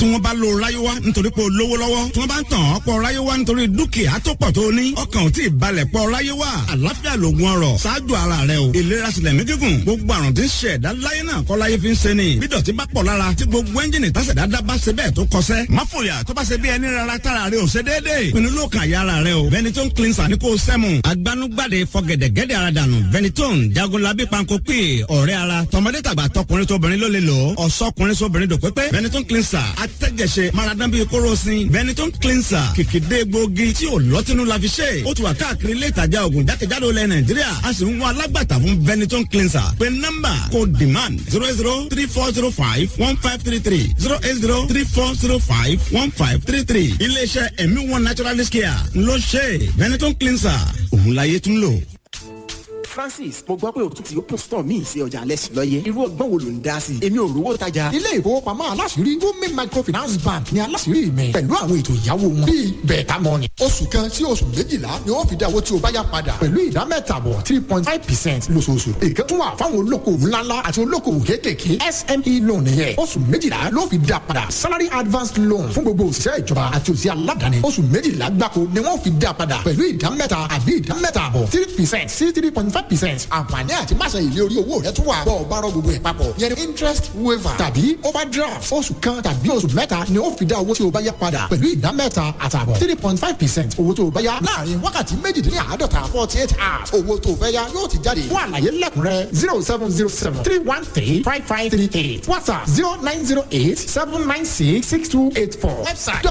tí wọ́n bá lo ráyéwá nítorí pé o lówó lọ́wọ́ tí wọ́n bá ń tàn ọ́ pọ̀ ráyéwá nítorí dúkìá tó pọ̀ tó ní ọkàn ò tí ì balẹ̀ pọ̀ ráyéwá àlàáfíà lògùn ọrọ̀ ṣáájú ara rẹ o ìlera sílẹ̀ mí gígùn gbogbo àrùn tí ń ṣe ẹ̀dá láyé náà kọ́ láyé fi ń ṣe ni bí dọ̀tí bá pọ̀ lára tí gbogbo ẹ́ńjìnì tásẹ̀dá dá bá ṣe bẹ́ẹ̀ tó kọsẹ́ má fòyà tó bá ṣe bí ẹni rárá tára rẹ ò ṣe déédéé pinnu ló kàn yára rẹ o Benetton cleanser ní kò sẹ́mu agbanugbade fọgẹ̀dẹ̀gẹ̀dẹ̀ ara dànù Benetton jagunlabi panko pè ọ̀rẹ́ ara tọmọdé tàgbà tọkùnrin tóbìnrin ló lè lò ó ọ̀sọ́kùnrin sóbìnrin dò pépé Benetton cleanser atẹ́jẹsẹ maradan bíi kóròsìn Benetton cleanser kìkìdé gbòógì tí ò lọ́tínú la fi ṣe ó ti wà káàkiri ilé ìtajà ògùn jákèjádò ilẹ̀ Nàìjíríà a sì ń wá alágbàtà fún Benetton cleanser pé nọ́mbà kò demand zero zero three four zero five one five three three zero eight zero three four zero five one five three three iléeṣẹ́ ẹ̀mí one naturalist care ló ṣe Benetton cleanser òun láyé tún lò. francis mo gbọ́ pé o tún ti open store míì sí ọjà alẹ́sìn lọ́yẹ irú ọgbọ́n wo ló ń dá sí i èmi ò rówó tajà. ilé ìfowópamọ́ aláṣìírí Wumi microfinance bank ní aláṣìírí mi pẹ̀lú àwọn ètò ìyàwó wọn bíi bẹ̀ẹ̀ta mọ́ni. oṣù kan sí oṣù méjìlá ni wọ́n fi dá owó tí o bá yá padà pẹ̀lú ìdá mẹ́tàbọ̀ three point five percent lóṣooṣù. èké tún wà fáwọn olókoòwò ńláńlá àti olókoòwò kéékèèké SME loan yẹn oṣù méjìlá ló fi dá padà salary advance loan fún gbogbo òṣìṣẹ́ ìjọba àti òṣìṣẹ́ aládàáni oṣù méjìlá gbáko ni wọ́n fi dá padà pẹ̀lú ìdá mẹ́ta àbí ìdá mẹ́tàbọ̀ three percent sí three point five percent àǹfààní àti máṣe ìlé orí owó rẹ tún wà bọ́ ọ bá rọ gbogbo ẹ̀ papọ̀ yẹn ni interest waiver tàbí overdraft oṣù kan tàbí oṣù mẹ́ta ni ó fi dá owó tí o bá yá padà pẹ̀lú ìdá mẹ́ta àtàbọ̀ three point five percent owó tó o bá yá láàrin wákàtí méjìdínláàádọ́ta forty eight hours owó tó o fẹ́ yá yóò ti jáde fún àlàyé lẹ́kùnrẹ́ zero seven zero seven three one three five five three eight whatsapp zero nine zero eight seven nine six six two eight four website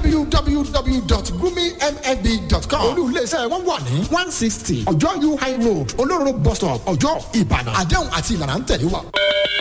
www.gumimfb.com olú iléeṣẹ́ wọn wà ní one sixty ọjọ́ u high road olóró bus stop ọjọ́ ìbàdàn àdéhùn àti ìlànà ń tẹ̀lé wa.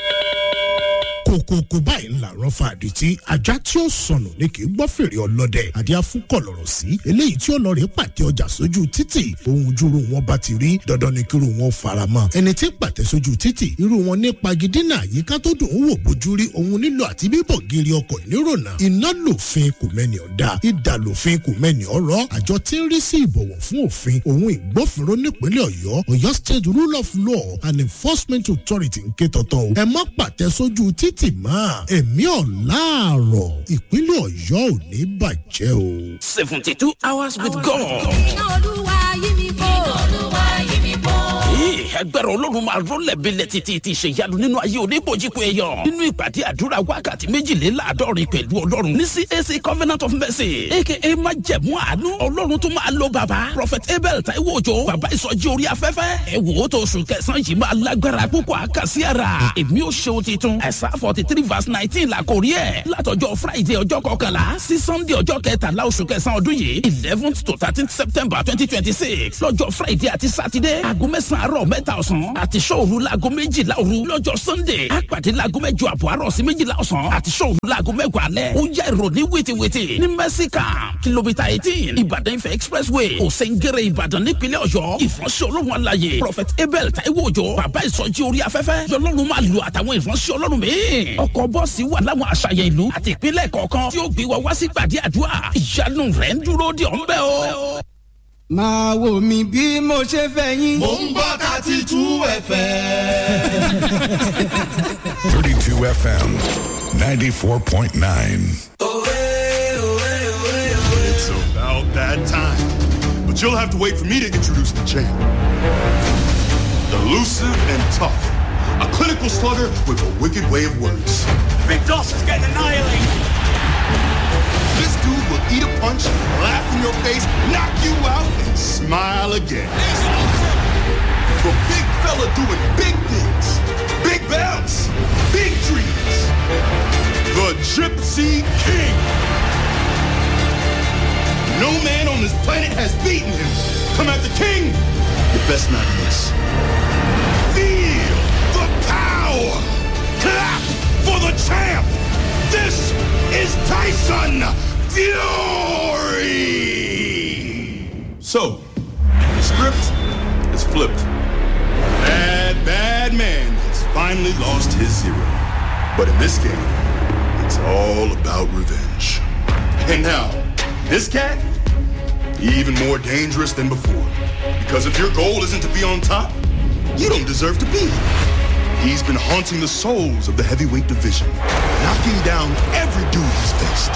kòkòkò báyìí ńlá rán fa àdìtí ajá tí ó sọnù ni kì í gbọ́ fèrè ọlọ́dẹ àdìá fún kọ̀lọ̀rọ̀ sí eléyìí tí ọlọ́rẹ̀ pàtẹ ọjà sójú títì ohun júru wọn bá ti rí dandan ni kíru wọn fara mọ́ ẹni tí pàtẹ sójú títì irú wọn ní pagidínà àyíká tó dùn ún wò bójú rí ohun nílò àti bíbọ̀ gírí ọkọ̀ nírònà iná lòfin kò mẹ́ni ọ̀dà ìdà lòfin kò mẹ́ni ọ̀rọ̀ àjọ tí ń rí sí ìbọ̀wọ̀ fún òfin ohun ìgbófinró nípínlẹ̀ ọ̀yọ́ ọ̀yọ́ state rule of law and enforcement authority ń ké tọ̀tọ̀ o ẹ má pàtẹ sójú títì mọ́ ẹ̀mí ọ̀làárọ̀ ìpínlẹ̀ ọ̀yọ́ ò ní bàjẹ́ o. seventy two hours with God. iná olúwa yí mi bò. iná olúwa yí mi bò. ẹgbẹ́rún olórun máa rọ́lẹ̀ bílẹ̀ títí ti ṣèyanu nínú ayé oníbojúkọ èèyàn nínú ìpàdé àdúrà wákàtí méjìléláàádọ́rin pẹ̀lú ọlọ́run ní CAC Covenant of Mercy aka májẹ̀mú àánú ọlọ́run tó máa lo bàbá prophet abel taiwo ojo bàbá ìsọjí orí afẹ́fẹ́ ẹ wò ó tó oṣù kẹsàn-án yìí máa lágbára púpọ̀ àkàsí ara èmi ò ṣe ohun titun ẹ̀sà forty three verse nineteen la kò rí ẹ̀ látọjọ́ friday ọjọ́ kọkànlá sí sunday ọjọ́ kẹtàlá oṣù kẹsàn-án ọdún yìí eleventh to thirteenth september twenty twenty six lọ́jọ́ friday àti saturday aago mẹ́sàn-án àárọ̀ mẹ́ta ọ̀sán àti sọ́ọ̀rù laago méjìlá òru lọ́jọ́ sunday àpàdé laago mẹ́jọ àbọ̀ àárọ̀ sí méjìlá ọ̀sán àti sọ́ọ̀rù laago mẹ́wàá alẹ́ ó yá ìròní wìtìwìtì ní mẹ́síkà kìlómítà eighteen ìbàdàn ifẹ̀ expressway òsèǹgẹ̀rẹ̀ ìbàdàn nípínlẹ̀ ọ̀yọ́ ìfọ̀nsẹ̀ olóhùn alayè prophet abel taiwo òjò bàbá ìsọjí orí afẹ́fẹ́ yọlọ́run máa lu àtàwọn ìfọ̀nsẹ̀ ọlọ́run míì ọkọ̀ bọ́ọ̀sì wà láwọn àṣàyàn ìlú àti ìpínlẹ̀ kọ̀ọ̀kan tí ó gbé wa wá sí gbàdí àdúrà ìyanu rẹ̀ ń dúró de ọ̀nbẹ́ o. máa wò mí bí mo ṣe fẹ́ yín. mò ń gbọ́ thirty two fm. 32 FM 94.9. It's about that time. But you'll have to wait for me to introduce the champ. Elusive and tough. A clinical slugger with a wicked way of words. Big Dawson's getting annihilated. This dude will eat a punch, laugh in your face, knock you out, and smile again. The big fella doing big things. Big bounce. Big dreams. The Gypsy King. No man on this planet has beaten him. Come at the king. You best not miss. Feel the power. Clap for the champ. This is Tyson Fury. So, the script is flipped. Bad, bad man has finally lost his zero. But in this game, it's all about revenge. And now, this cat, even more dangerous than before. Because if your goal isn't to be on top, you don't deserve to be. He's been haunting the souls of the heavyweight division, knocking down every dude he's faced.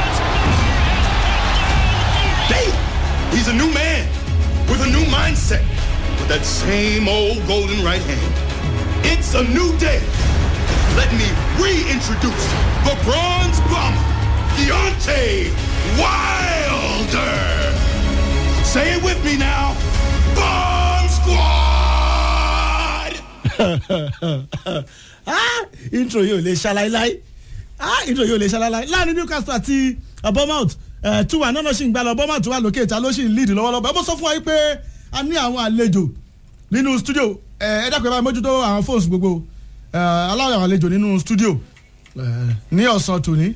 Damn! He's a new man with a new mindset, with that same old golden right hand. It's a new day. Let me reintroduce the Bronze Bomber, Deontay Wilder. Say it with me now. Bomb Squad! ah intro yóò lè ṣaláíláí ah intro yóò lè ṣaláíláí láàrin newcastle àti bournemouth two one náà ṣì ń gbá lọ bournemouth wà lókè ìta ló ṣì ń lead lọ́wọ́lọ́wọ́ ẹ bó sọ fún wa yìí pé a ní àwọn àlejò nínú studio ẹ ẹ dákun ẹ bá mójútó àwọn phones gbogbo ẹ aláwọ̀ àwọn àlejò nínú studio ẹ ní ọ̀sán tòní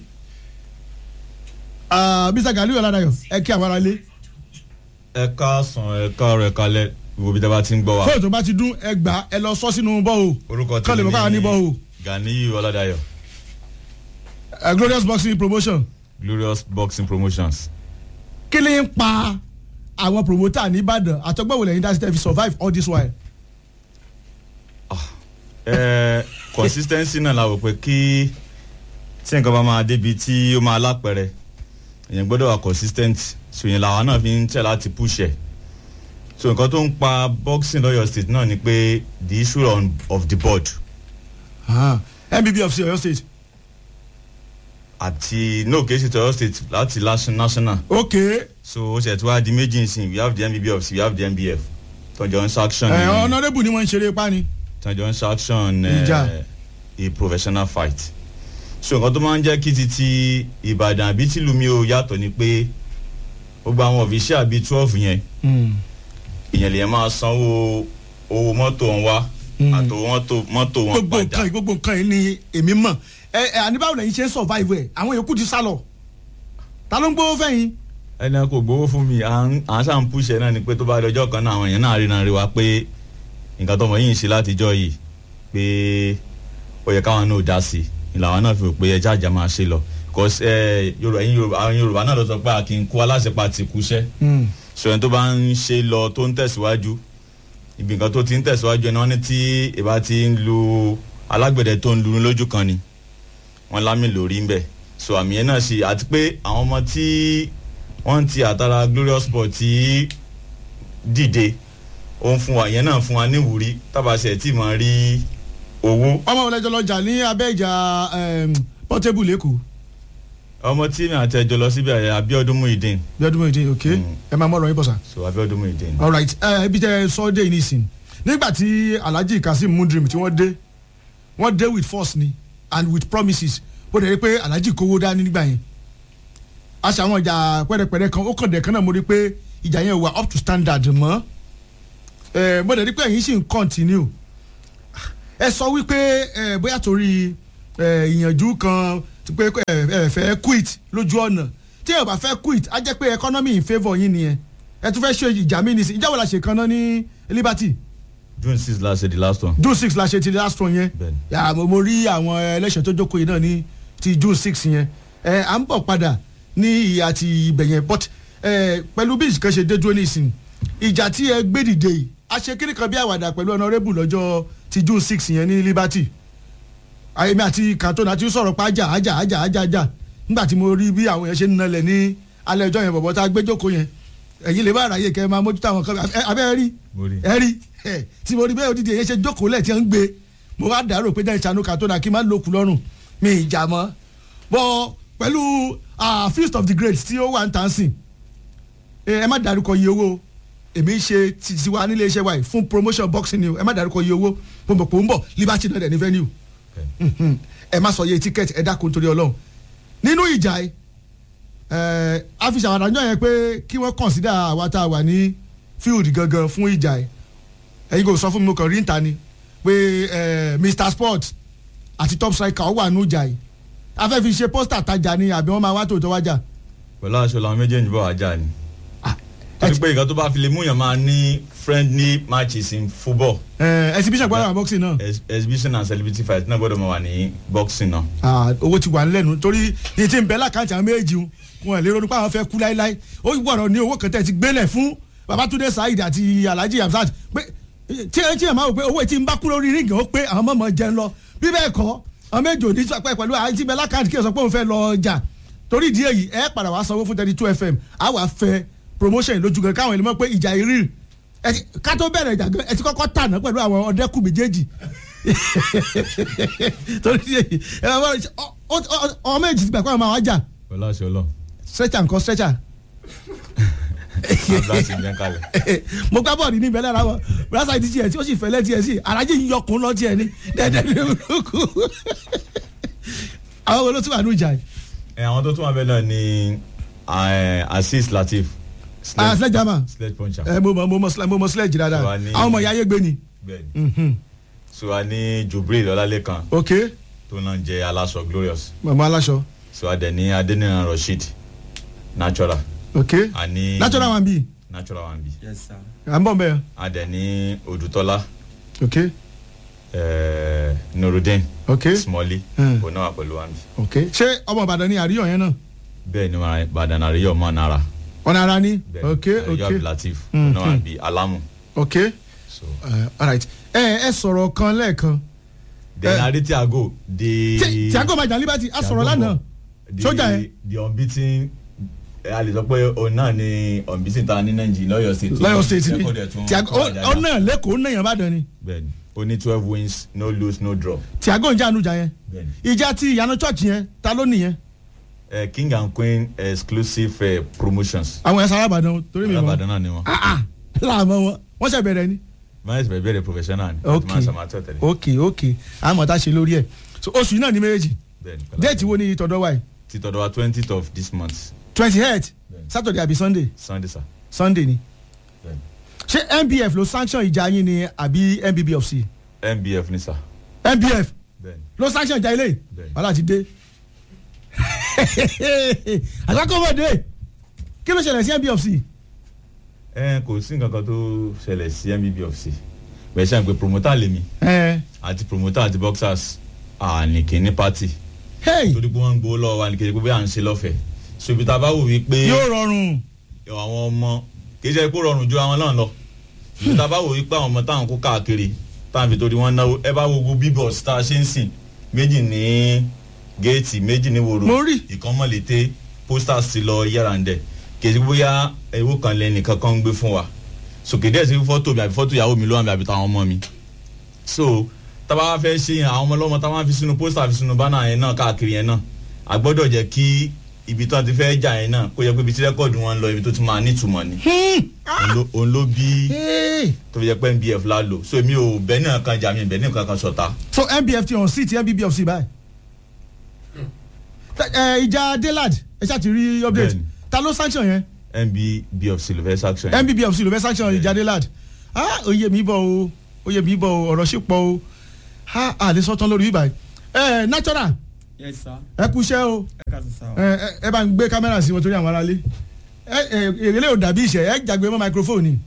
mr galiu ọ̀làdàyọ̀ ẹ kí àwọn ará lé ẹ káàsán ẹ káàrọ̀ ẹ kálẹ̀ gbogbo bí tẹ́ bá ti ń gbọ́ wa. fóònù tó bá ti dún ẹ gbà ẹ lọ sọ sínú bọ́ọ̀ orúkọ kọ́ lè mọ̀ káwa ní bọ́ọ̀ ganiyu ọládàyọ ẹ glorious boxing promotion glorious boxing promotions. kí ni ń pa àwọn promoter ní ìbàdàn àtọgbọ́wò lẹ́yìn dáṣẹ́ tẹ́ fi survive all this while. ẹ consistency náà la wò pé kí tí nǹkan bá máa débi tí ó máa lápẹrẹ èèyàn gbọ́dọ̀ wà consistent so yẹn làwọn náà fi ń tẹ̀ láti push ẹ̀ so nǹkan tó ń pa boxing lọ́yọ̀ state náà ni pé the issue on, of the board Ah, mbb of oyo state. àti no kì í ṣe tọyọ state láti last- national ok so ó ṣe tí wàá di méjì nsìn we have the mbb of we have the mbf tọjọ ń ṣaction ẹ honourable ni wọ́n ń ṣeré pa ni. tọjọ ń ṣaction Ìjà. a professional fight so nǹkan tó máa ń jẹ́ kí ti ti ìbàdàn àbí tìlùmí o yàtọ̀ ni pé gbogbo àwọn official bíi twelve yẹn ìyẹn lè máa sanwó owó mọ́tò wọn wá àtòwò mọ́tò mọ́tò wọn gbogbo nǹkan yìí gbogbo nǹkan yìí ni èmi mọ̀ ẹ ẹ àníbáwò lẹ́yìn ṣe ń survive ẹ̀ àwọn yòókù ti sá lọ ta ló ń gbówó fẹ́yìn. ẹni kò gbowó fún mi à ń à ń sàn púṣẹ náà ni pé tó bá di ọjọ́ kan náà àwọn èèyàn náà rí náà rí wa pé nǹkan tọmọ yìí ń ṣe látijọ́ yìí pé ó yẹ káwọn náà dá sí i làwọn náà fi rò pé ẹja àjà máa ṣe lọ cause ẹ yorùbá ẹyin yorùbá àwọn yorùbá náà lọ sọ pé a kì í kú aláṣẹpá ti kúṣẹ́ so ẹni tó bá ń ṣe lọ tó ń tẹ̀síwájú ibi nǹkan tó ti ń tẹ̀síwájú ẹni wọ́n ní tí ìbá ti ń lu alágbẹ̀dẹ tó ń lu lójú kan ni wọ́n lámì lórí ń bẹ̀ so àmì yẹn náà ṣe àti pé àwọn ọmọ tí wọ́n ti àtàrà glorious sport tí dìde ó ń fún wa yẹn náà fún wa níwúrí tábàṣẹ tí mo rí owó. ọmọ wọlé jọlọ jà ní abẹ́ ìjà em, portable lẹ́kọ̀ọ́ ọmọ tí mi àti ẹjọ lọ síbi àyè abiodun muhideen bí ọdún mẹ́rin ok ẹ máa mọ̀ ọ̀rọ̀ yín bọ̀ sá. so abiodun muhideen. alright ẹ ibi tẹ sọ́ọ́dẹ̀ yìí nìsín nígbà tí alhaji kazeem mudrim tí wọ́n dé wọ́n dé with force ni and with promises ó dẹ̀ rí pé alhaji kówó dání nígbà yẹn a ṣe àwọn ìjà pẹ́rẹpẹ́rẹ kan ó kàn dẹ̀ kan náà mo rí pé ìjà yẹn wà up to standard mọ́ ẹ mo dẹ̀ rí pé ẹ̀yin sì ń continue ẹ sọ wípé ẹ bóyá torí ẹ ìyànjú kan ti pé ẹ ẹ fẹ́ quit lójú ọ̀nà tí ẹ bá fẹ́ quit á jẹ́ pé economy in favour yín nìyẹn ẹ tún fẹ́ ṣe ìjà mí nìsín ìjà wo la ṣe kan náà ní liberty june six la ṣe the last one. june six la ṣe ti last one yẹn Bẹ́ẹ̀ni. yà mo mo rí àwọn ẹlẹ́sẹ̀ tó jókòó yìí náà ní ti june six yẹn ẹ à ń bọ̀ padà ní ìyá ti ibẹ̀ yẹn but ẹ pẹ̀lú bí ìṣìkan ṣe dé dúró nísìn ìjà tí ẹ gbé dìde yìí a ṣe kíni kan bí àwàdà pẹ̀lú honourable lọ́jọ́ ti june six yẹn ní liberty àyèmí àti cantona ti sọ̀rọ̀ pa ájà ájà ájà ájà ájà nígbà tí mo rí bí àwọn yẹn ṣe ń nalẹ̀ ní alẹ́ ọjọ́ yẹn bọ̀bọ̀ tá a gbé jókòó yẹn ẹ̀yin lè bá àráyè kẹ́ ẹ máa mójútó àwọn kan ẹ- abẹ́ ẹ rí mo rí. ẹ rí ẹ tí mo rí bẹ́ẹ̀ odidi èyí ṣe jókòó lẹ̀ tí ń gbé mo wá dàrú pé jẹ́ ìṣàánú cantona kí n má lókun lọ́rùn mi ìjà mọ́ bọ́ pẹ̀lú ah, feast of the great tí ó wà ń tàn sìn ẹ ẹ má dárúkọ iye owó èmi ṣe ti tiwa nílé iṣẹ́ wa yìí fún promotion boxing ni o ẹ má dárúkọ iye owó mo mọ̀ pé ó ń bọ̀ liberty náà dẹ̀ ní venue Mhm. ẹ má sọ iye ticket ẹ dákun torí ọlọ́run nínú ìjà yìí ẹ àfihàn àwọn àdájọ́ yẹn pé kí wọ́n consider àwa tá a wà ní field gangan fún ìjà yìí ẹ̀yin kò sọ fún mi mo kàn rí ìta ni pé ẹ mr sport àti top striker ó wà nínú ìjà yìí a fẹ́ fi ṣe pósítà tajà ni àbí wọ́n máa wá tòótọ́ wájà. pẹ̀lú aṣọ làwọn méjèèjì bọ̀ wájà ni. torí pé nǹkan tó bá fi lè múyàn máa ní friendly matches in football. ẹ exhibition gbọ́dọ̀ wà boxing náà. Ex- exhibition and celebrity fight náà gbọ́dọ̀ máa wà ní boxing náà. Ah, owó ti wà nílẹ̀ nu torí ní ti ń bẹ lákàntì àwọn méjì ń wọn lè ronú pé àwọn fẹ́ kú láéláé ó gbọ́dọ̀ ní owó kan tẹ̀ ti gbélẹ̀ fún babatunde saheed àti alhaji hamzat pé tí ẹ tí ẹ máa wò pé owó tí ń bá kú lórí ríngì ó pé àwọn mọ̀mọ́ jẹun lọ bí bẹ́ẹ̀ kọ́ àwọn méjì òní sọ pé pẹ̀lú àti bẹ́ẹ̀ lákàtúntì kí ẹ sọ pé òun fẹ́ lọ ọjà torí ìdí èyí ẹ padà wá sanwó fún thirty two fm á wàá fẹ́ promotion lójú gan káwọn ènìyàn mọ̀ pé ìjà ìrì ká tó bẹ̀rẹ̀ ìjà gan ẹ ti kọ́kọ́ tàná pẹ̀lú àwọn ọ̀dẹ́kù méjèèjì torí ìdí èyí ẹ máa ọ méjì ti gbà pé àwọn máa wá jà pẹ̀lú àṣẹ ọlọ́run stretcher nǹkan stretcher ambulance ń bẹ́ kalẹ̀. mo gbá bọ́ọ̀lù ní ìbẹ̀lẹ̀ ara wọn brasa ti tiẹ̀ tí ó sì fẹ́lẹ́ tiẹ̀ sí arájẹ́ yìí yọkùn lọ tiẹ̀ ní dẹ́dẹ́ ní olóko àwọn wo ló tún wà ní ìjà yìí. ẹ àwọn tó tún wà bẹ́ẹ̀ náà ni eh, azeez latif ah sledge hammer sledge puncher ẹ mo mọ mo mọ sledge mo mọ sledge dáadáa Tiwa ní- àwọn ọmọ ìyá ayé gbé ni. bẹ́ẹ̀ni so a ní jubril ọlálẹ́kan ok tó náà jẹ́ aláṣọ glorious màmá aláṣọ so a dẹ̀ ní adeniran rasheed natural ok a ní natural one bi natural one bi yes sir. à ń bọ̀ bẹ́ẹ̀ a dẹ̀ ní odùtọ́lá ok eh, nurudeen ok smalley Hmm. òun náà wà pẹ̀lú one bi ok ṣé ọmọ ìbàdàn ni àríyàn yẹn náà bẹ́ẹ̀ ni wọn ìbàdàn àríyọ̀ mọ́ nara ọ̀nà ara ni bẹ́ẹ̀ ok àríyọ̀ ok abdulateef Hmm, òun náà wà hmm. bí alamu ok so uh, alright ẹ ẹ sọ̀rọ̀ kan lẹ́ẹ̀kan then Eh. adi tiago the Ti- Thiago majan liberty a sọ̀rọ̀ lánàá the sójà yẹn the unbeaten eh, a lè sọ pé òun náà ni unbeaten ta ní nàìjíríà lọ́yọ̀ state lọ́yọ̀ state ni Record ẹ̀ tún Thiago kọ́ àjàjà. ọ náà lẹ́kọ̀ọ́ náà yẹn bá dán ni bẹ́ẹ̀ni ó ní twelve wins no lose no draw Thiago ń jà ànújà yẹn bẹ́ẹ̀ni ìjà ti ìyànà church yẹn ta ló nìyẹn eh, king and queen exclusive eh, promotions àwọn ẹ̀sán alábàdàn torí mi mọ́ alábàdàn náà ni wọn láàmú wọn wọ́n ṣe bẹ̀rẹ̀ ni. máa ṣe bẹ̀rẹ̀ professional ni ok máa ṣe máa tẹ̀ tẹ̀lé ok ok àmọ́ tá a ṣe lórí ẹ̀ so oṣù yìí náà ní méjèèjì bẹ́ẹ̀ni déètì wo ni tọ̀dọ̀ wa yìí ti tọ̀dọ̀ wa twentieth of this month twenty eight saturday àbí sunday sunday sir sunday ni bẹ́ẹ̀ni ṣé nbf ló sanction ìjà yín ni àbí nbbfc nbf ni sir nbf bẹ́ẹ̀ni ló sanction ìjà ilé Bẹ́ẹ̀ni. wàhálà ti dé àgbákòmọ̀dé kí ló ṣẹlẹ̀ sí nbfc ẹ kò sí nǹkan kan tó ṣẹlẹ̀ sí nbbfc bẹ́ẹ̀ ṣe àgbẹ̀ promoter lèmi ẹ àti promoter àti boxers àníkè ní party hey torí pé wọ́n ń gbowó lọ́wọ́ wa ní kéde pé bí à ń ṣe lọ́fẹ̀ẹ́ so ibi tá a bá wò wípé yóò rọrùn àwọn ọmọ kì í ṣe pé ó rọrùn ju àwọn náà lọ ibi tá a bá wò wípé àwọn ọmọ táwọn kó káàkiri táwọn fi torí wọn náwó ẹ bá wo gbogbo bíbọ̀s tá a ṣe ń sìn méjì ní géètì méjì ní wòrò Mo rí. ìkan mọ̀lété posters ti lọ yára ń dẹ̀ kì í ṣe pé bóyá ewu kan lẹ́nu kankan ń gbé fún wa so kì í dẹ̀ sí fọ́tò mi àbí fọ́tò ìyàwó mi ló wà mí àbí táwọn ọmọ mi so tábà wá fẹ́ ṣe yẹn àwọn ọmọ ọlọ́mọ táwọn fi sínú pósítà fi sínú bánà yẹn náà káàkiri yẹn náà a gbọ́dọ̀ jẹ́ kí ibi tó ti fẹ́ jà yẹn náà kó yẹ pé ibi tí rẹ́kọ̀dù wọn lọ ibi tó ti máa nítumọ̀ ni Òun ló- òun ló bí Hey. tó fi jẹ́ pé nbf la lò so èmi ò bẹ́ẹ̀ náà kan jà mí bẹ́ẹ̀ náà kan sọ̀tà so nbf ti hàn sí ti nbbfc báyìí ẹ ìjà delad ẹ ṣáà ti rí update Bẹ́ẹ̀ni. ta ló sanction yẹn nbbfc ló fẹ́ sanction yẹn. nbbfc ló fẹ́ sanction ìjà delad ah oyè mi bọ̀ o oyè mi bọ̀ o ọ̀rọ̀ sì pọ̀ o ah àlè sọ́tàn lórí bíbá yìí ẹ natural yes sir. ẹ kú iṣẹ́ o ẹ ká sọ sá o. ẹ ẹ- ẹ bá ń gbé kámẹ́rà sí wọn torí àwọn aráalé ẹ ẹ èrèlé ò dàbí ìṣẹ̀ ẹ jàgbé mọ́ microphone ni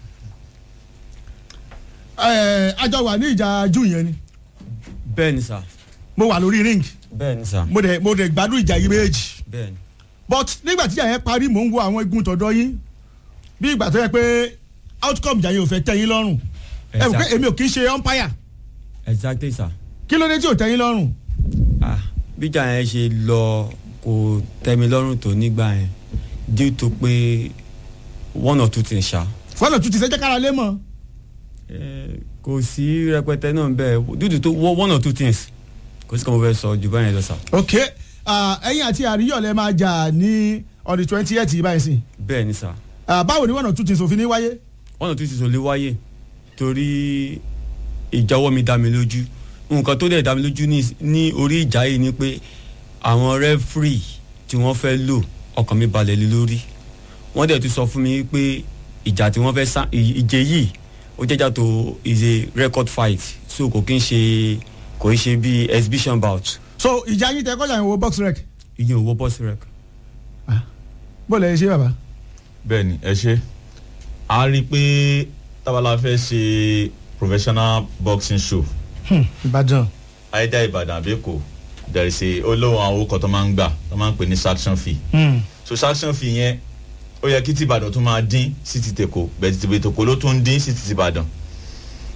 ẹ àjọ wà ní ìjà jù yẹn ni bẹ́ẹ̀ ni sá. mo wà lórí ring bẹ́ẹ̀ ni sá. mo dẹ̀ mo dẹ̀ gbádùn ìjà yìí méjì bẹ́ẹ̀ ni. but nígbà tí ìjà yẹn parí mò ń wo àwọn igun tọ̀dọ̀ yín bí ìgbà tó yẹ pé outcome ìjà yẹn ò fẹ́ tẹ́ yín lọ́rùn ẹ mọ̀ pé Exact- èmi ò kí ń ṣe umpire exactly sá. kí ló dé tí ò tẹ́ yín lọ́rùn ah bíjà yẹn ṣe lọ kò tẹ́mi lọ́rùn tó nígbà yẹn due to pé one or two things ṣá. fọlọ tún ti fẹ́ jẹ́ kára lé mọ́ Eh, kò sí rẹpẹtẹ náà bẹ́ẹ̀ due to tó one or two things kò sí kan mo fẹ́ sọ jù báyẹn lọ sá. ok ah, ẹ̀yin àti àríyọ̀lẹ̀ máa jà ní on the twenty eight yìí báyìí sí bẹ́ẹ̀ ni sá. Ah, báwo ni one or two things òfin ní wáyé one or two things ò lè wáyé torí ìjáwọ́ mi dá mi lójú nǹkan tó dẹ̀ dá mi lójú ní ní orí ìjà yìí ni pé àwọn rẹ́fìrì tí wọ́n fẹ́ lò ọkàn mi balẹ̀ lé lórí wọ́n dẹ̀ tún sọ fún mi pé ìjà tí wọ́n fẹ́ sá ì- ìje yìí ó jẹ́jà tó is a record fight so kò kí n ṣe kò í ṣe bí exhibition bout so ìjà yín tẹ kọjá yẹn wo box rec ìyẹn ò wọ bọ́ọ̀sì rec. bó lẹ ṣe bàbá. bẹ́ẹ̀ni ẹ ṣe a rí i pé tábàlà fẹ́ ṣe professional boxing show Hmm, ìbàdàn àìdá ìbàdàn àbẹ́kọ̀ there is a olóhùn àwọn orúkọ tó máa ń gbà tó máa ń pè ní sanction fee Hmm. so sanction fee yẹn ó yẹ kí ti ìbàdàn tó máa dín sí ti tèkó bẹ́ẹ̀ ti tèkó ló tún dín sí ti ìbàdàn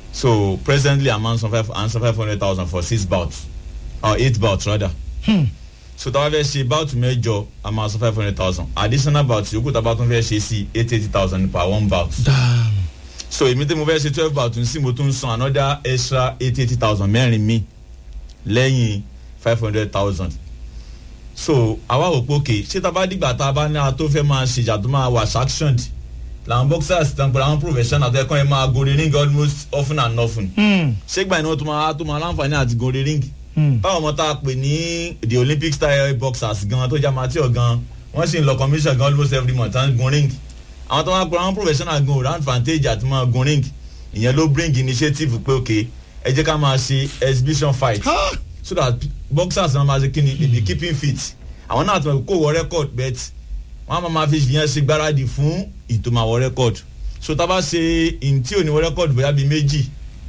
so presently i'm on some five i'm some five hundred thousand for six bouts or eight bouts rather so táwa fẹ́ ṣe bout mẹ́jọ a máa san five hundred thousand additional bout yòókù táwa tún fẹ́ ṣe sí eight eighty thousand per one bout so èmi tí mo fẹ́ ṣe twelve bout sí mo tún san another extra eight eighty thousand mẹ́rin mi lẹ́yìn five hundred thousand so àwa ò pé òkè ṣé tá a bá dìgbà tá a bá ní a tó fẹ́ máa ṣèjà tó máa wà sanctioned làwọn boxers tán pẹ̀lú àwọn professional tẹ́kọ̀ ẹ̀ máa gòrè ring almost often and often ṣégbà iná tó máa tó máa láǹfààní àti gòrè ring báwọn ọmọ tá a pè ní the olympic style boxers gan tó jẹ́ amateur gan wọ́n sì ń lọ commission gan almost every month and gun ring àwọn tó máa pè àwọn professional gan ò rán advantage àti máa gun ring ìyẹn ló bring initiative pé òkè ẹ jẹ́ ká máa ṣe exhibition fight so that boxers náà máa ṣe kí ni they be keeping fit àwọn náà ti mọ̀ kó wọ record bet wọ́n á máa fi yẹn ṣe gbáradì fún ìtòmáwọ̀ record so tá a bá ṣe ìntí òníwọ̀ record bóyá bíi méjì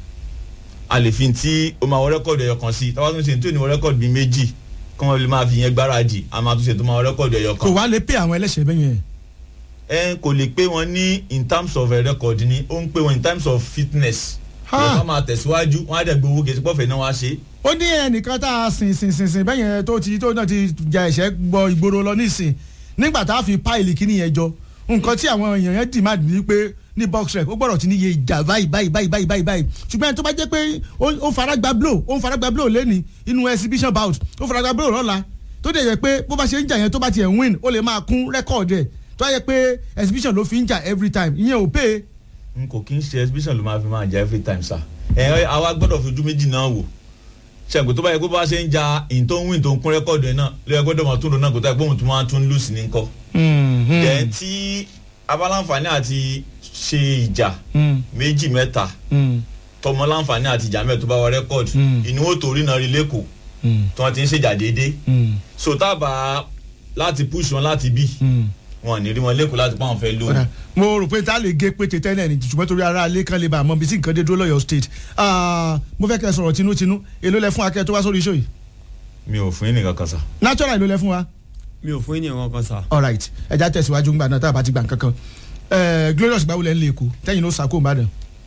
a lè fi tí o máa wọ rẹ́kọ̀dù ẹ̀yọ kan sí tá a bá tún ṣe tí ò ní wọ rẹ́kọ̀dù bíi méjì kí wọ́n lè máa fi yẹn gbáradì a máa tún ṣe tó máa wọ rẹ́kọ̀dù ẹ̀yọ kan. kò wá lè pé àwọn ẹlẹ́sẹ̀ bẹ́ẹ̀ yẹn. ẹ kò lè pé wọn ní in terms of a record ni ó ń pé wọn in terms of fitness. wọ́n máa tẹ̀síwájú wọ́n á dẹ̀ gbowó kejì pọ́fẹ̀ náà wá ṣe. ó ní ẹnìkan tá a sìn sìn sìn sìn bẹ́ẹ̀ yẹn tó ti tó náà ti ja ẹ̀ṣẹ́ gbọ́ ìgboro lọ nísìn nígbà tá a fi páìlì kíní yẹn jọ nǹkan tí àwọn èèyàn yẹn dì máa dì ní pé ní box rec ó gbọ́dọ̀ ti níye ìjà báyìí báyìí báyìí báyìí báyìí báyìí ṣùgbọ́n ẹni tó bá jẹ́ pé ó fara gba blow ó ń fara gba blow lẹ́ni inú exhibition bout ó fara gba blow lọ́la tó dẹ̀ yẹ pé bó bá ṣe ń jà yẹn tó bá tiẹ̀ win ó lè máa kún record ẹ̀ tó yẹ pé exhibition ló fi ń jà every time ìyẹn ò pé. n kò kí n ṣe exhibition ló máa fi máa jà every time sa ẹ àwa gbọ́dọ̀ fojú méjì náà wò ṣẹ̀gbọ́n tó bá yẹ pé bá ṣe ń ja in tó ń win tó ń kún record ẹ̀ náà ló yẹ gbọ́dọ̀ máa tún lò náà kó tó yẹ pé òun tún máa tún lose ní kọ́. then tí abaláǹfààní àti ṣe ìjà méjì mẹ́ta tọmọ láǹfààní àti ìjà mẹ́ta tó bá wọ rẹ́kọ̀dù inú ó torí náà rí lẹ́kọ̀ọ́ tí wọ́n ti ń ṣèjà déédéé so tábà láti push wọn láti bí wọn ní rí wọn lẹ́kọ̀ọ́ láti pa àwọn fẹ́ lò. mo rò pé tá a lè gé pété tẹ́lẹ̀ ní ṣùgbọ́n torí ara alẹ́ kan lè bá a mọ bí sí nǹkan dé dúró lọ́yọ̀ state mo fẹ́ kẹ́ ẹ sọ̀rọ̀ tinútinú èló lẹ fún akẹ́ tó wá sórí iṣẹ́ yìí. mi ò fún yín nìkan kan sa. natural èló lẹ fún wa. mi ò fún yín nìkan kan sa. all right ẹja tẹ̀síwájú ńgbà náà tá a bá ti gbà nǹkan kan glorious gbàwó lẹ́ ń lé èkó tẹ́yìn ló sàkó ìbàdàn.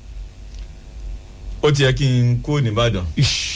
ó ti yẹ kí n kó nìbàdàn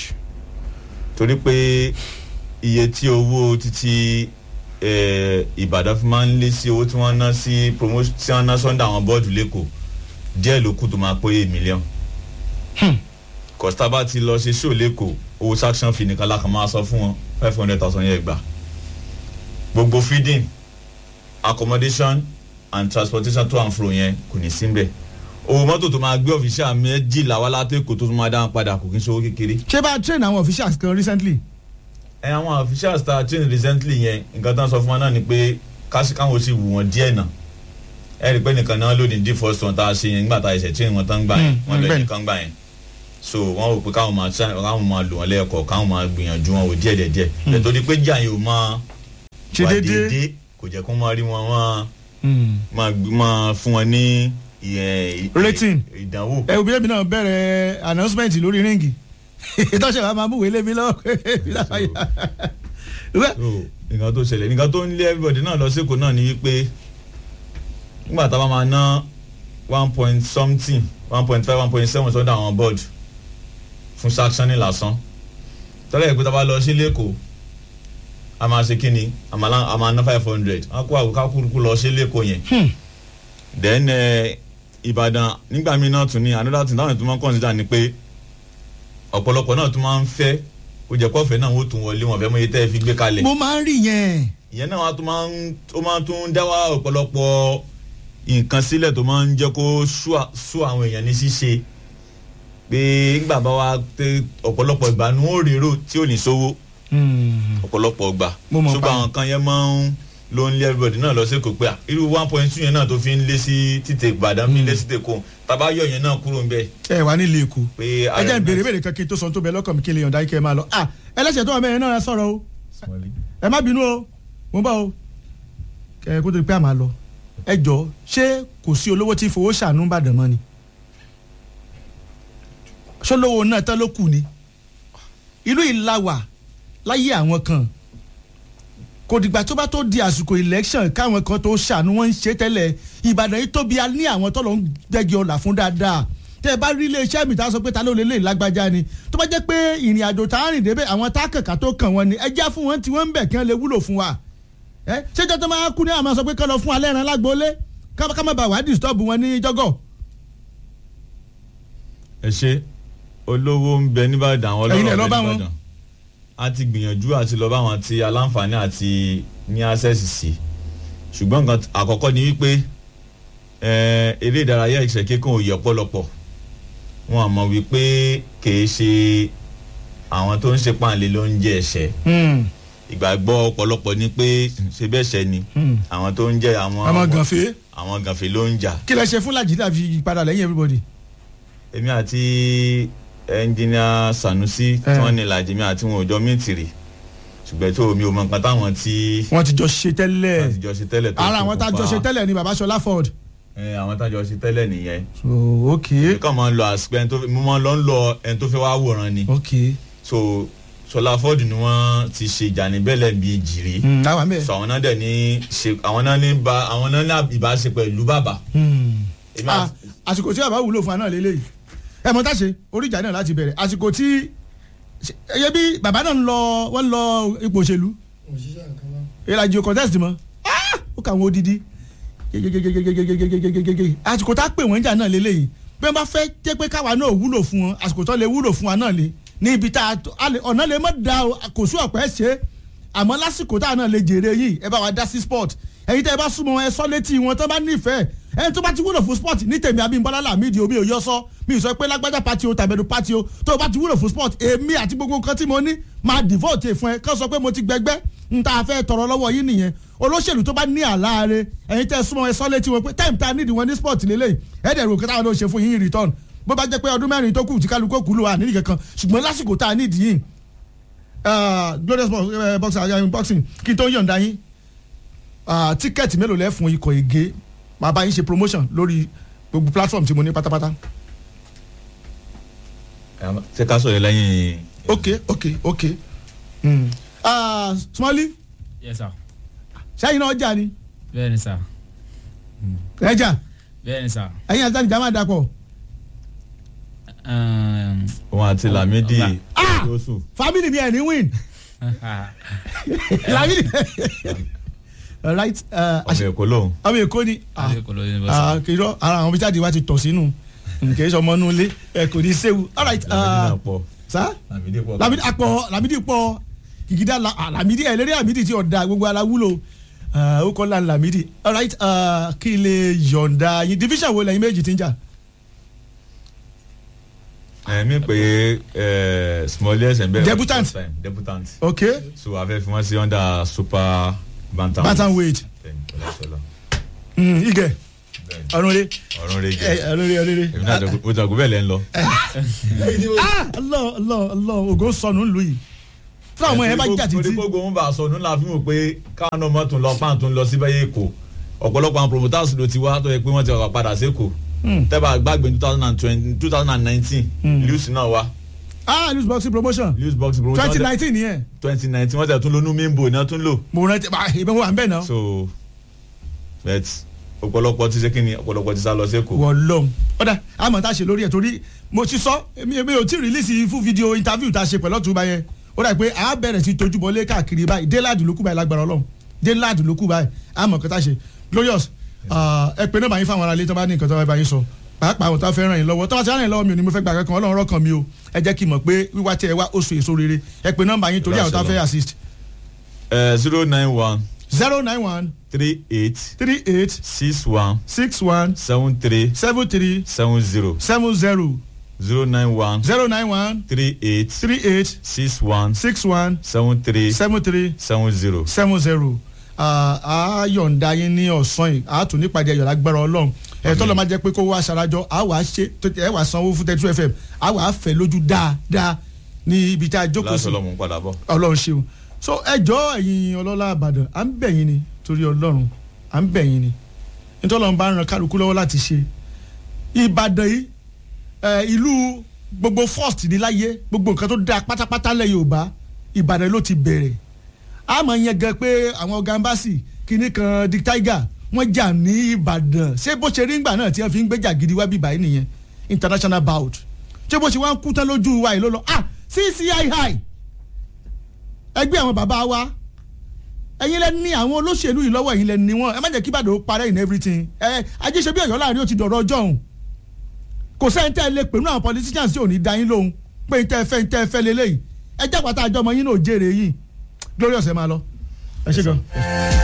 torí pé iye tí owó títí ìbàdàn fi máa ń lé sí owó tí wọ́n ná sí promotion tí wọ́n ná sọ́ndà àwọn bọ́ọ̀dù lẹ́kọ̀ọ́ díẹ̀ ló kù tó máa pé mílíọ̀n kọ́sítà bá ti lọ ṣe ṣó lẹ́kọ̀ọ́ owó sanction fi nìkan lákàn máa sọ fún wọn five hundred thousand yẹn gbà gbogbo feeding accommodation and transportation to and fro yẹn kò ní síbẹ̀ owó mọ́tò tó máa gbé ọ̀fíṣà méjìlá wá látẹ̀kọ́ tó tún máa dáhùn padà kò kí n ṣe owó kékeré. ṣé bá a train àwọn officials kan recently. ẹ àwọn officials ta train recently yẹn nǹkan tán sọ fún wa náà ni pé káṣí káwọn sì wù wọ́n díẹ̀ náà ẹ rí i pé nìkan náà lónìí dí first one tá a ṣe yẹn nígbà tá a ṣe train wọn tán gbà yẹn wọn lọ nìkan gbà yẹn so wọn rò pé káwọn máa káwọn máa lò wọn lẹ́ẹ̀kọ́ káwọn máa gbìyànjú wọn wò díẹ̀ díẹ̀ nítorí pé jà yẹn ò máa wà déédéé kò jẹ́ kó máa rí wọn wọn máa fún wọn ní rating ìdánwò. ẹ òbí ẹbí náà bẹ̀rẹ̀ announcement lórí ríngì ìtọ́sẹ̀ wa máa mú wèé lébi lọ́wọ́ nǹkan tó ṣẹlẹ̀ nǹkan tó ń lé everybody náà lọ sẹ́kọ̀ọ́ náà ni wípé nígbà tá a bá máa ná one point something one point five one point seven sọ́dọ̀ àwọn board fún sanctioning lásán tọ́lá ìpè tá a bá lọ sí lẹ́kọ̀ọ́ a máa ṣe kí ni a máa ná five hundred a kó àwòká kúrúkú lọ sí lẹ́kọ̀ọ́ yẹn then ìbàdàn nígbà míì náà tún ní another thing táwọn ètò máa ń consider ni pé ọ̀pọ̀lọpọ̀ náà tún máa ń fẹ́ ó jẹ́ kọ́fẹ́ náà wọ́n tún wọlé wọn fẹ́ mọ iye tẹ́ ẹ fi gbé kalẹ̀. mo máa ń rí yẹn. ìyẹn náà wàá tún máa ń ó máa tún dá wá ọ̀pọ̀lọpọ̀ nǹkan sílẹ̀ tó máa ń jẹ́ kó sú àwọn èèyàn ní ṣíṣe pé nígbà bá wa tẹ ọ̀pọ̀lọpọ̀ ìgbà ni wọ́n rèrò tí ò ní sówó ọ̀pọ̀lọpọ̀ ìgbà ṣùgbọ́n àwọn kan yẹn máa ń ló ń lé everybody náà lọ sí kò pé à irú one point two yẹn náà tó fi ń lé sí títè ìbàdàn fi ń lé sí tèkó tàbá yọ yẹn náà kúrò ń bẹ. ẹ wà nílé èkó pé ẹ jẹ́ ìbéèrè ìbéèrè kan kí n tó sọ tó bẹ lọ́kàn mi kí n lè yọ̀ǹda kí ẹ máa lọ à ẹlẹ́sẹ̀ tó wà mẹ́rin náà sọ̀rọ̀ o ẹ má bínú o mo bá o ẹ kó tó di pé a máa lọ ẹ jọ ṣé kò sí olówó tí fowó ṣàánú Ìbàdàn mọ́ ni ṣọlọ́wọ́ náà tán ló kù ni ìlú ìlàwà láyé àwọn kan kò dìgbà tó bá tó di àsìkò election káwọn kan tó ṣàánú wọn ń ṣe tẹ́lẹ̀ ìbàdàn yìí tóbi ní àwọn tó lọ ń gbẹ́gi ọ̀là fún dáadáa tẹ́ ẹ bá rí ilé iṣẹ́ mi tá a sọ pé ta ló lè lè lágbájá ni tó bá jẹ́ pé ìrìn àjò tá a rìn débẹ̀ àwọn tá a kàkà tó kàn wọ́n ni ẹ já fún wọn tí wọ́n ń bẹ̀ kí wọ́n lè wúlò fún wa ẹ ṣéjọ́ tó máa kú ní àwọn sọ pé kọ́ lọ fún alẹ́ ran lágbóolé ká ká má bàa wá disturb wọn ní jọ́gọ̀. ẹ ṣe olówó ń bẹ nìbàdàn àwọn Ẹ̀yin ọlọ́rọ̀ lẹ lọ bẹ bá wọn. nìbàdàn a ti gbìyànjú àti lọ bá wọn ti aláǹfààní àti ní access sí ṣùgbọ́n nǹkan àkọ́kọ́ ni wípé eh, eré ìdárayá ìṣẹ̀kẹ́ kan ò yẹ ọ̀pọ̀lọpọ̀ wọn àmọ́ wípé kìí ṣe àwọn tó ń ṣe páàlẹ́ ló ń jẹ ẹ̀ṣẹ̀ ìgbàgbọ́ ọ̀pọ̀lọpọ̀ ni pé ṣe bẹ́ẹ̀ ṣẹ ni àwọn tó ń jẹ àwọn Àwọn gànfẹ́. àwọn gànfẹ́ ló ń jà kí lẹ ṣe fún làjìdá fi padà lẹ́yìn everybody. èmi àti ẹnjìnìà sanusi tí wọ́n ní ìlàjì mi àti wọn ò jọ mítìrì ṣùgbọ́n tó mi ò mọ nǹkan táwọn tí wọ́n ti jọ ṣe tẹ́lẹ̀ wọ́n ti jọ ṣe tẹ́lẹ̀ tó ara àwọn tá a jọ ṣe ṣokùnfà- tẹ́lẹ̀ ni baba Ṣọlá Ford. ẹ, àwọn tá a jọ ṣe tẹ́lẹ̀ nìyẹn so ok nǹkan máa ń lọ àsìkò ẹni tó fẹ́ mo máa ń lọ ń lọ ẹni tó fẹ́ wá wòran ni ok so Ṣọlá Ford ni wọ́n ti ṣe ìjà ní bẹ́lẹ̀ bíi jìrì Mm, àwọn àmì ẹ̀. so àwọn náà dẹ̀ ní ṣe àwọn náà ní ba àwọn náà ní ìbáṣe pẹ̀lú bàbá èmi Ah, àti- àsìkò tí bàbá wúlò fún wa náà lélẹ́yìí ẹ mọ táṣe oríjà náà láti bẹ̀rẹ̀ àsìkò tí ẹyẹ bí bàbá náà ń lọ wọ́n ń lọ ipò òṣèlú ìlàjì contest mọ́ Ah! ó kà wọ́n odidi gegegegegegegegegegege àsìkò tá a pè wọ́n jà náà lélẹ́yìí bí wọ́n bá fẹ́ jẹ́ pé káwa náà wúlò fún wọn àsìkò tó lè wúlò fún wa náà lè ní ibi tá a tó- a lè- ọ̀nà lè mọ̀ da o kò sí ọ̀pẹ́ ṣe é àmọ́ lásìkò tá a náà lè jèrè yìí ẹ bá wa dá sí sport ẹ̀yin tẹ́ ẹ bá súnmọ́ wọn, ẹ sọ létí wọn tó bá nífẹ̀ẹ́ ẹni tó bá ti wúlò fún sport ní tèmi Abímbọ́lá Lámìdí omi ò yọ sọ mi ì sọ pé lágbájá pati o tàbẹ̀dù pati o tó o bá ti wúlò fún sport èmi àti gbogbo nǹkan tí mo ní máa devote fún ẹ kán sọ pé mo ti gbẹgbẹ́ n ta fẹ́ tọrọ lọ́wọ́ yín nìyẹn olóṣèlú tó bá ní àláre ẹ̀yin tẹ́ ẹ súnmọ́ ẹ sọ létí wọn pé time ta nídìí wọn ní sport lélẹ́yìn ẹ̀ẹ́dẹ̀rù kí táwọn ló ṣe fún yín in return bó bá jẹ́ pé ọdún mẹ́rin tó kù tí kálukú kù ló wà nídìí kankan ṣùgbọ́n lásìkò tá a nídìí yìí ah, glorious box, eh, boxing uh, boxing kí n tó yọ̀ǹda yín ah, tíkẹ́ẹ̀tì mélòó lẹ́ fún ikọ̀ ègé máa bá yín ṣe promotion lórí gbogbo platform tí mo ní pátápátá. ṣé ká sọ̀rọ̀ lẹ́yìn ok ok ok mm. ah, Smalley yes sir sẹ́yìn náà jà ni bẹ́ẹ̀ ni sir ẹ jà bẹ́ẹ̀ ni sir. ẹ̀yin àti àdìjà máa dàpọ̀ òun àti Lamidi Ah! Yusuf family mi ẹ̀ ní win Lamidi right uh, ọmọ èkó lòun ọmọ èkó ni ah, Èkó ló ní bọ́ ah, kìrọ ara àwọn bí jáde wá ti tọ̀ sínú nkè é sọmọ nulẹ̀ ẹ kò ní séwu all right Lamidi uh, náà pọ̀ sa Lamidi pọ̀ lamidi akpọ lamidi pọ kìkìdá la ah, lamidi ẹ lérí lamidi ti ọ̀dà gbogbo ara wúlò ah, ó kọ́ la lamidi all right uh, kí lè yọ̀ǹda yín division wo lẹ́yìn méjì ti ń jà ẹ̀mí pé smallest and bẹ́ẹ̀ Debutant. first time debutant ok so a fẹ́ fi wọ́n sí under super bantam bantamweight ọlọ́sọ̀lọ́ mm, ige ọ̀run rẹ ọ̀run rege ọ̀run rẹ ọ̀run rẹ. èmi náà jagun- mo jagun bẹ́ẹ̀ lẹ́ ń lọ. ah Allah Allah Allah ògo sọnù ńlù yìí fún àwọn yẹn bá jà títí. torí gbogbo wọn bá a sọ nínú àfihàn wò pé káwọn náà mọ̀ tún lọ páàn tún lọ sí bẹ́ẹ̀ èkó ọ̀pọ̀lọpọ̀ àwọn promoters ló ti wá tó yẹ pé wọ́n ti wà padà sí èkó tẹ́bà gbàgbé two thousand and twenty two thousand and nineteen lewis náà wá ah news boxing promotion lewis boxing promotion twenty nineteen yẹn twenty nineteen wọ́n ti tún lónú mímbo náà tún lò mo rántí bá ìbọn wà ń bẹ̀ náà. so bet ọ̀pọ̀lọpọ̀ ti ṣe kí ni ọ̀pọ̀lọpọ̀ ti sá lọ sí èkó. wọ́n lọ́m ọ̀dà àmọ̀ tá a ṣe lórí ẹ̀ torí mo ti sọ èmi èmi ò tí ì rìlíìsì fún fídíò interview tá a ṣe pẹ̀lú ọ̀túnba yẹn ó dà pé a bẹ̀rẹ̀ sí tójú bọlé káàkiri báyìí déládì ló kù báyìí lágbára ọlọ́run déládì ló kù báyìí àmọ̀ kí tá a ṣe glorious ah, ẹ pé náà bá yín fáwọn aráalé tó bá ní nǹkan tó bá yín sọ pàápàá àwọn tó fẹ́ ràn yín lọ́wọ́ tó bá ti ràn yín lọ́wọ́ mi ò ní mo fẹ́ gbà kankan ọlọ́run rọ́kàn mi o ẹ jẹ́ kí n mọ̀ pé wíwá tí ẹ wá oṣù èso rere ẹ pé nọ́mbà yín torí àwọn tó fẹ́ assist zero nine one zero nine one three eight three eight six one six one seven three seven three seven zero seven zero zero nine one zero nine one three eight three eight six one six one seven three seven three seven zero. seven zero a yọ̀ǹda yín ní ọ̀sán yìí a tún nípàdé ayọ̀ lágbára ọlọ́run ẹ̀ tọ́lọ́ máa jẹ́ pé kó wá aṣarajọ a wàá ṣe tó- ẹ wàá sanwó fún thirty two fm a wàá fẹ́ lójú dáadáa ní ibi tá a jókòó sí lásán lọ́mú padà bọ̀. ọlọ́run ṣeun so ẹjọ́ ẹ̀yin ọlọ́lá àbàdàn à ń bẹ̀ yín ni torí ọlọ́run à ń bẹ̀ yín ni nítorí ọlọ́run bá ń ran kálukú lọ́wọ́ láti ṣe ìbàdàn yìí ẹ, ìlú gbogbo first ní láyé gbogbo nǹkan tó dáa pátápátá lẹ̀ yorùbá ìbàdàn ló ti bẹ̀rẹ̀ a máa yẹn gan pé àwọn gambasi kìíní kan di tiger wọ́n jà ní ìbàdàn ṣé bó ṣe rí ńgbà náà tí wọ́n fi ń gbéjà gidi wá bíbá yìí nìyẹn international bout ṣé bó ṣe wá ń kú tán lójú wa yìí ló lọ ah ccii ẹgbẹ́ àwọn bàbá wa ẹ̀yin lẹ ní àwọn olóṣèlú yìí lọ́wọ́ ẹ̀yin lẹ ní wọn ẹ má jẹ́ kí Ìbàdàn ó parẹ́ in everything ẹ ajé ṣe bí Ọ̀yọ́ láàrin ó ti dọ̀rọ̀ ọjọ́ òun kò sẹ́yìn tẹ́ ẹ lè pè ní àwọn politicians tí ò ní da yín lóhùn pé n tẹ́ ẹ fẹ́ n tẹ́ ẹ fẹ́ lélẹ́yìí ẹ jápàtà àjọmọ yín náà jèrè yìí glorious ẹ máa lọ ẹ ṣe gan.